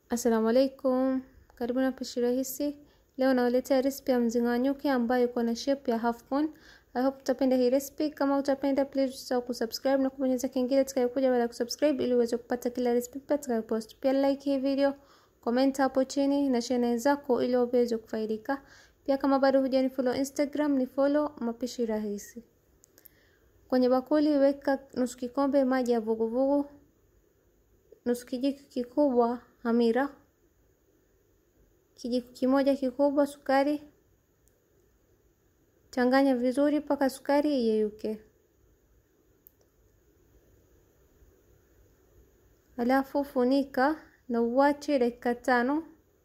Assalamu alaikum, karibu na pishi rahisi. Leo nawaletea recipe ya mzinga wa nyuki ambayo iko na shape ya half moon. I hope utapenda hii recipe. Kama utapenda, please usisahau kusubscribe na kubonyeza kengele itakayokuja baada ya kusubscribe ili uweze kupata kila recipe mpya tutakayopost. Pia like hii video, comment hapo chini na share na wenzako ili waweze kufaidika. Pia kama bado hujani follow Instagram, ni follow mapishi rahisi. Kwenye bakuli weka nusu kikombe maji ya vuguvugu, nusu kijiko kikubwa hamira, kijiko kimoja kikubwa sukari. Changanya vizuri mpaka sukari iyeyuke. Alafu funika na uwache dakika tano.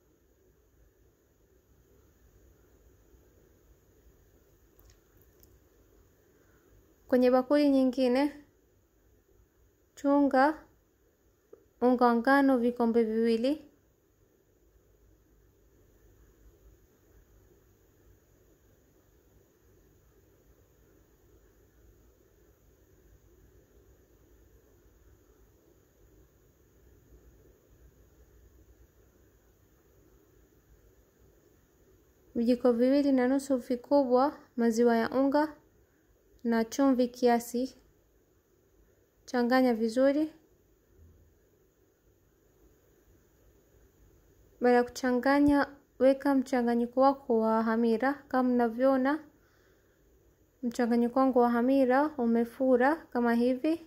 Kwenye bakuli nyingine chunga unga wa ngano vikombe viwili. Vijiko viwili na nusu vikubwa maziwa ya unga na chumvi kiasi. Changanya vizuri. Baada ya kuchanganya, weka mchanganyiko wako wa hamira. Kama mnavyoona, mchanganyiko wangu wa hamira umefura kama hivi.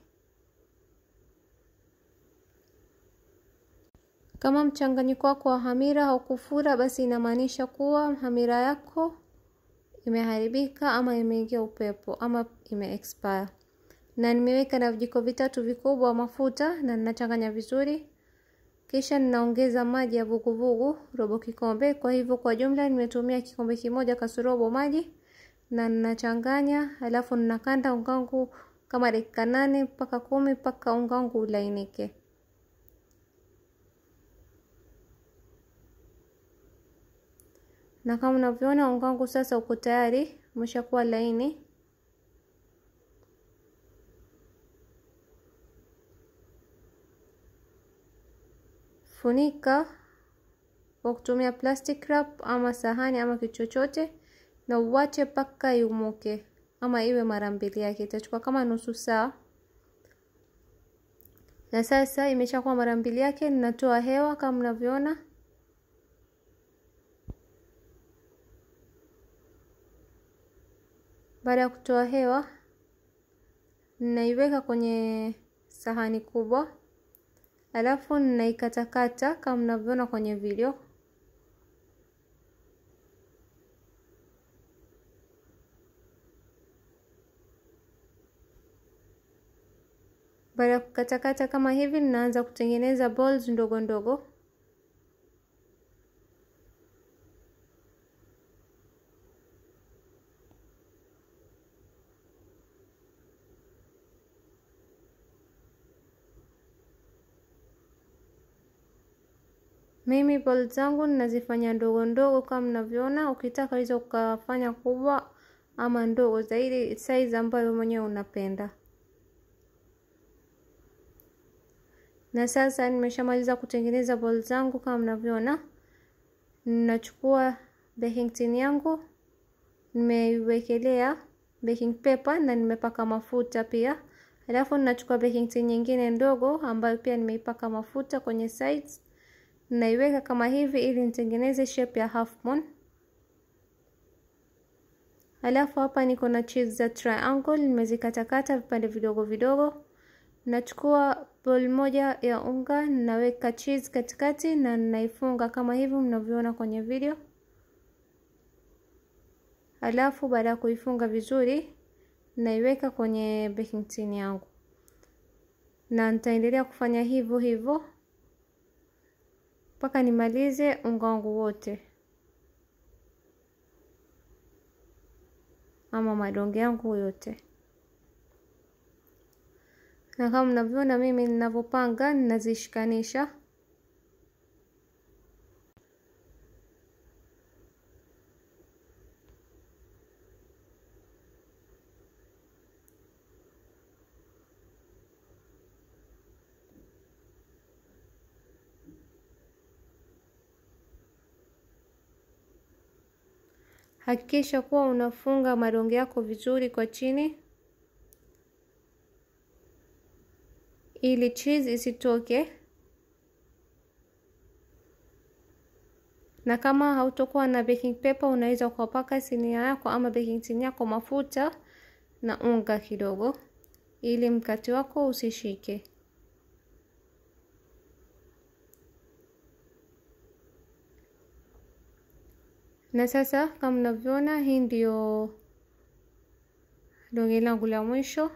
Kama mchanganyiko wako wa hamira haukufura, basi inamaanisha kuwa hamira yako imeharibika ama imeingia upepo ama ime expire. Na nimeweka na vijiko vitatu vikubwa mafuta na ninachanganya vizuri, kisha ninaongeza maji ya vuguvugu robo kikombe. Kwa hivyo kwa jumla nimetumia kikombe kimoja kasorobo maji na ninachanganya, alafu ninakanda unga wangu kama dakika nane mpaka kumi mpaka unga wangu ulainike. Na kama unavyoona unga wangu sasa uko tayari, umeshakuwa laini. Funika kwa kutumia plastic wrap ama sahani ama kitu chochote, na uwache mpaka iumuke ama iwe mara mbili yake. Itachukua kama nusu saa. Na sasa imeshakuwa mara mbili yake, ninatoa hewa kama mnavyoona. Baada ya kutoa hewa, ninaiweka kwenye sahani kubwa, alafu ninaikatakata kama mnavyoona kwenye video. Baada ya kukatakata kama hivi, ninaanza kutengeneza balls ndogo ndogo. Mimi balls zangu ninazifanya ndogo ndogo kama mnavyoona. Ukitaka hizo ukafanya kubwa ama ndogo zaidi, size ambayo mwenyewe unapenda. Na sasa nimeshamaliza kutengeneza balls zangu kama mnavyoona. Ninachukua baking tin yangu, nimeiwekelea baking paper na nimepaka mafuta pia. Alafu ninachukua baking tin nyingine ndogo ambayo pia nimeipaka mafuta kwenye sides naiweka kama hivi ili nitengeneze shape ya half moon. Alafu hapa niko na cheese za triangle nimezikatakata vipande vidogo vidogo. Nachukua bowl moja ya unga, ninaweka cheese katikati na ninaifunga kama hivi mnavyoona kwenye video. Alafu baada ya kuifunga vizuri, naiweka kwenye baking tin yangu, na nitaendelea kufanya hivyo hivyo mpaka nimalize unga wangu wote ama madonge yangu yote. Na kama mnavyoona mimi ninavyopanga, ninazishikanisha. Hakikisha kuwa unafunga madonge yako vizuri kwa chini ili cheese isitoke. Na kama hautokuwa na baking paper, unaweza ukapaka sinia yako ama baking tin yako mafuta na unga kidogo, ili mkate wako usishike. Na sasa kama mnavyoona, hii ndio donge langu la mwisho.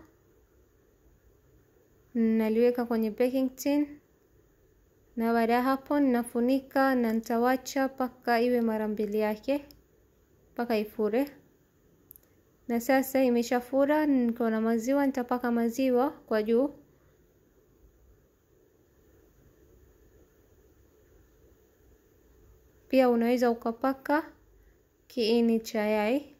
Naliweka kwenye baking tin na baada ya hapo ninafunika na nitawacha mpaka iwe mara mbili yake mpaka ifure. Na sasa imeshafura, niko na maziwa, nitapaka maziwa kwa juu. Pia unaweza ukapaka kiini cha yai.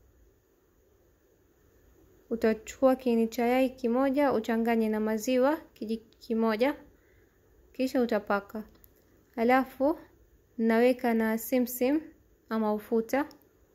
Utachukua kiini cha yai kimoja uchanganye na maziwa kijiko kimoja, kisha utapaka. Halafu naweka na simsim ama ufuta,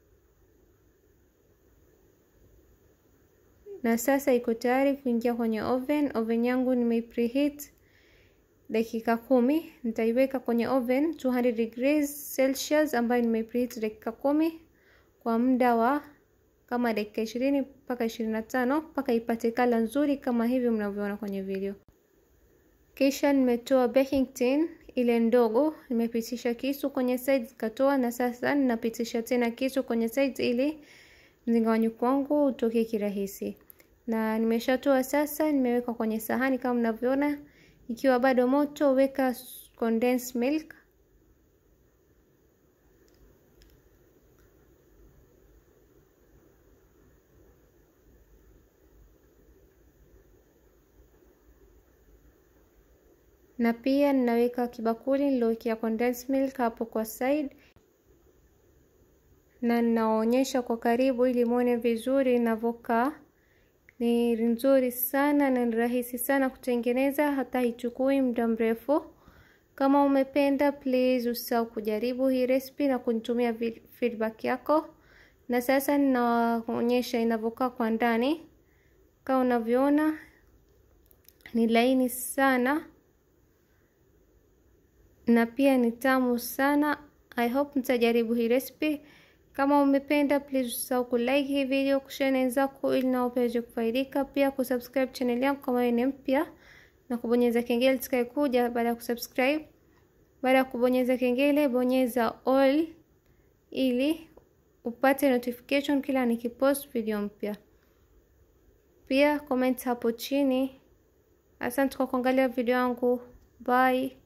na sasa iko tayari kuingia kwenye oven. Oven yangu nimeipreheat dakika kumi. Nitaiweka kwenye oven 200 degrees Celsius ambayo nimeipreheat dakika kumi kwa muda wa kama dakika ishirini mpaka ishirini na tano mpaka ipate kala nzuri kama hivi mnavyoona kwenye video. Kisha nimetoa baking tin ile ndogo, nimepitisha kisu kwenye sides katoa, na sasa ninapitisha tena kisu kwenye sides ili mzingawanyiko wangu utoke kirahisi. Na nimeshatoa sasa, nimeweka kwenye sahani kama mnavyoona. Ikiwa bado moto, weka condensed milk na pia ninaweka kibakuli nilowekea condensed milk hapo kwa side, na ninaonyesha kwa karibu ili muone vizuri inavyokaa. Ni nzuri sana na ni rahisi sana kutengeneza, hata haichukui muda mrefu. Kama umependa, please usisahau kujaribu hii recipe na kunitumia feedback yako. Na sasa ninaonyesha inavyokaa kwa ndani. Kama unavyoona ni laini sana na pia ni tamu sana. I hope mtajaribu hii recipe. Kama umependa please usisahau kulike hii video, kushare na wenzako ili nao pia waweze kufaidika, pia kusubscribe channel yangu kama wewe ni mpya na kubonyeza kengele itakayokuja baada ya kusubscribe. Baada ya kubonyeza kengele, bonyeza all ili upate notification kila nikipost video mpya. Pia comment hapo chini. Asante kwa kuangalia video yangu. Bye.